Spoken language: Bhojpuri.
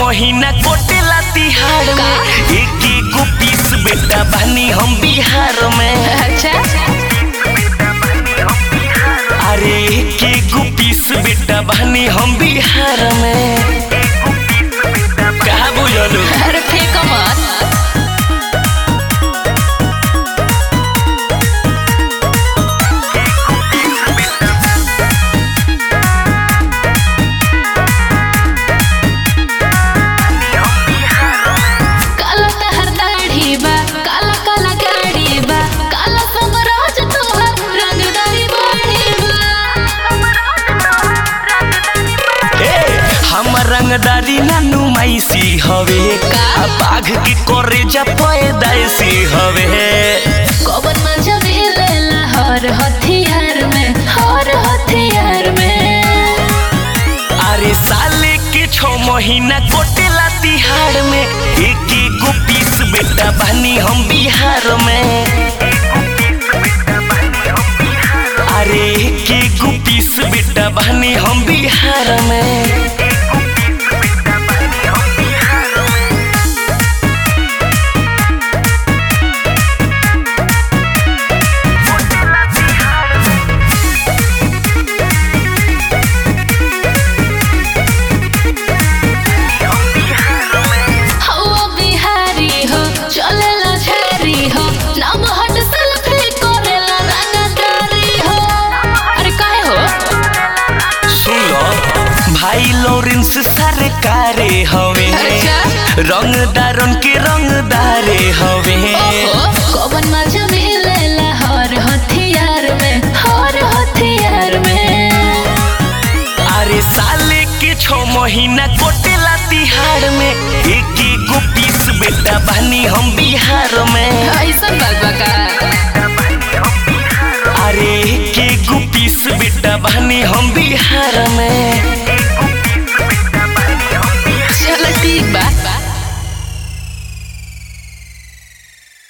महीना कोटेला तिहाड़ में एक एगो पीस बेटा बनी हम बिहार में अच्छा अरे एक एगो पीस बेटा बनी हम बिहार में कहा बुझलू अरे फेंको मत काला तहर दाढ़ी बा काला काला गाड़ी बा काला समराज तोहर रंगदारी बाड़ी बा ए, हमर रंगदारी ना नुमाइसी हवे का? आ बाघ के करे जा पैदाइसी हवे कौन मजा मिलेला हर हथियार में हर हथियार में अरे साले के छो महीना कोटेला तिहाड़ में एक एगो पीस बेटा बनी हम बिहार में अरे एक एगो पीस बेटा बनी हम बिहार में हवा बिहारी हो चलेला झारी हो नाम हट सेल्फी करेला रंगदारी हो अरे काहे हो सुन लो भाई लॉरेंस सरकारे हवे अच्छा। रंगदारन के रंगदारे हवे ओहो कौन मजा मिलेला हर हथियार में हर हथियार में अरे साले के छो महीना कोटेला तिहाड़ में एक एगो पीस बेटा बनी हम बिहार में ऐसा बात बा का अरे एक एगो पीस बेटा बनी हम बिहार में